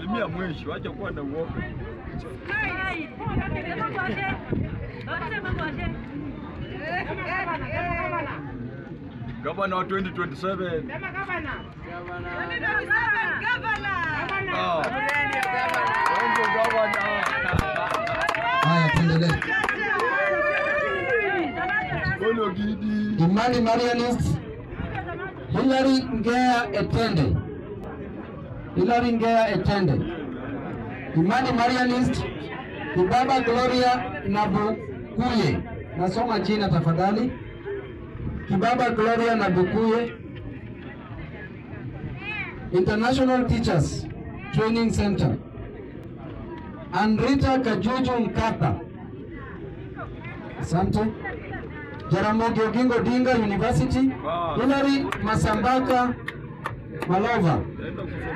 Salimia mwisho, acha kuwa na uoga. Gavana wa 2027. Ah. Wengi gavana. Haya, tuendelee. Bolo Gidi. Imani Marianist, Hilary Ngea Etende. Hilary Ngea Etende. Imani Marianist, Kibaba Gloria Nabukuye. Nasoma jina tafadhali. Kibaba Gloria Nabukuye. International Teachers Training Center. Anrita Kajuju Mkapa. Asante. Jaramogi Oginga Odinga University. Wow. Hilary Masambaka Malova. Naenda kusoma